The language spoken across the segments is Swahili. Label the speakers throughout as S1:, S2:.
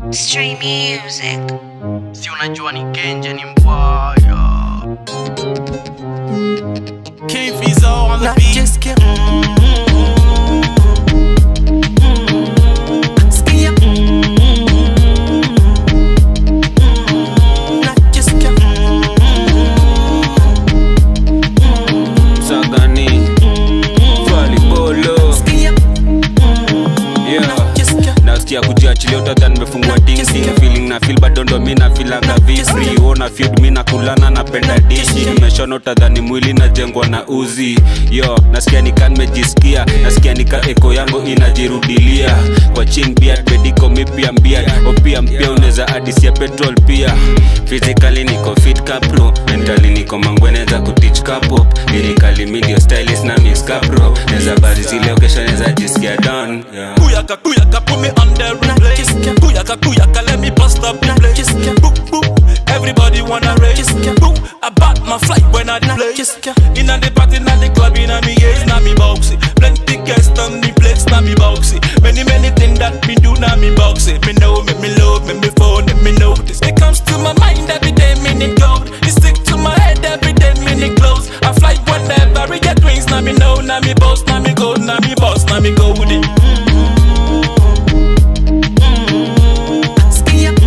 S1: Stream music.
S2: si unajua ni kenje ni mbaya King Fizo on the
S3: Not
S2: beat
S3: just kill. Ski up. Not just kill.
S4: Sagani Falibolo
S3: Ski up.
S4: Yeah
S3: Just kill.
S4: nasikia kujiachilia utadha nimefungua dingding feeling na feel bado ndo mi nafilaga vifri ona feed mi nakulana napenda dishi nimeshona utadhani mwili najengwa na uzi yo nasikia nika nimejisikia nasikia nika eko yangu inajirudilia kwa ching beard bediko mipia mbia opia mpia unaweza adisia petrol pia physically niko fit kapro mentally niko mangwene za kutich kapo lirikali mi ndio stylist na mix kapro neza bari zile okesha neza jisikia down yeah.
S5: Kuyaka, kuyaka, put me on the replay. Kuyaka, kuyaka, let me bust up the place. Boop, boop. Everybody wanna race. Boop. I bought my flight when I play. Inna the party, inna the club, inna me gaze, na me boxy. Plenty guests on the place, na me boxy. Many, many things that me do, na me boxy. Me know, me, me love, me, me phone, me, me notice. It comes to my mind every day, minute gold. It stick to my head every day, minute close. I fly whenever I get wings, na me know, na me boss, na me gold, na me boss, na me goldie.
S3: Ski up.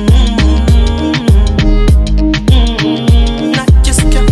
S3: Not just kill.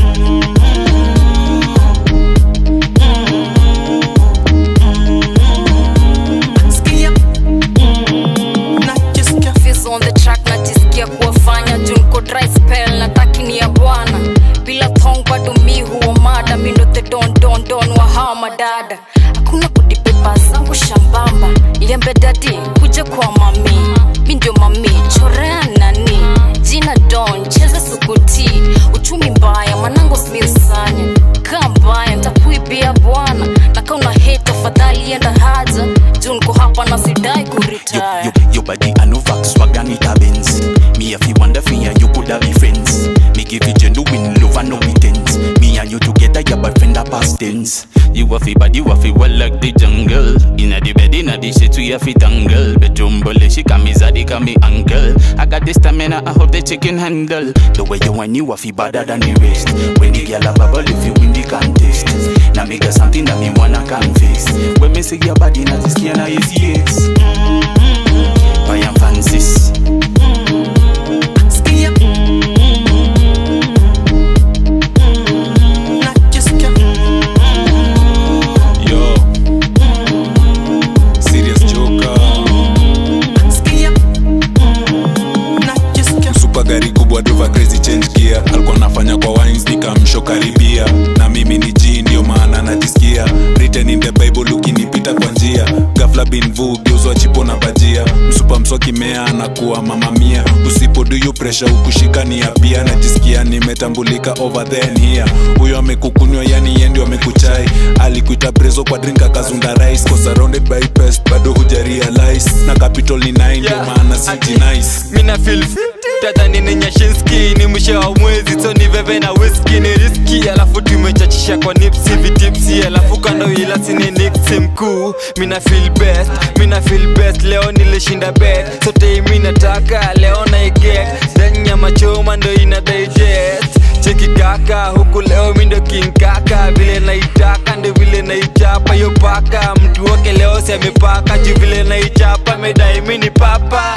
S3: Ski up. Not just kill.
S6: Fizz on the track najisikia kuwafanya juu niko dry spell nataki ni ya bwana bila thong bado mi huo mada mindo the don don don wa hawa madada hakuna kudipepa zangu shambamba liembe dadi kuja kwa mami mi ndio mami chorea nani jina don cheza sukuti uchumi mbaya manango smiusanya kaa mbaya ntakuibia bwana na kauna hate tafadhali enda haja juu niko hapa na sidai
S7: Yo,
S6: kuritaya
S7: yo, your body I know vax swag and it a Benz. Me if you wonder for you, you coulda be friends. Me give you genuine love and no pretense. Me and you together, your boyfriend a past tense. You a fi body, you a fi well like the jungle. Inna the bed, inna the shit, we a fi tangle. Bedroom bully, she call me zaddy, call me uncle. I got the stamina, I hope the chicken handle. The way you whine, you a fi better than the rest. When the girl a bubble, if you win the contest. Now me got something that me wanna confess. When me see your body, now this skin is yes. I am Francis.
S3: Ski up. Not just kill.
S8: Yo, serious joker.
S3: Ski up. Not just kill.
S8: Super gari kubwa driver crazy change gear. Alikuwa anafanya kwa wines nikamsho karibia. Na mimi ni G ndio maana najisikia. Written in the Bible ukinipita kwa njia. Ghafla bin vu geuzwa chipo na bajia. Msupa mswaki mea anakuwa mama mia. Usipo do you pressure ukushika ni pia najisikia nimetambulika over there and here. Huyo amekukunywa yani yeye ndio amekuchai. Alikuita prezo kwa drink akazunda rice. Cause surrounded by pest bado huja realize. Na capital ni 9 ndio maana siji nice.
S9: mina feel tadhani ni nyashinski ni mwisho wa mwezi so ni veve na whisky ni riski alafu tumechachisha kwa nipsi vitipsi alafu kando ila sini nipsi mkuu mina feel best mina feel best leo nilishinda bet sote mi nataka leo naiget ndani ya machoma ndo ina digest cheki kaka huku leo mi ndo king kaka vile naitaka ndo vile naichapa yo paka mtu wake leo si amepaka juu vile naichapa medai mi ni papa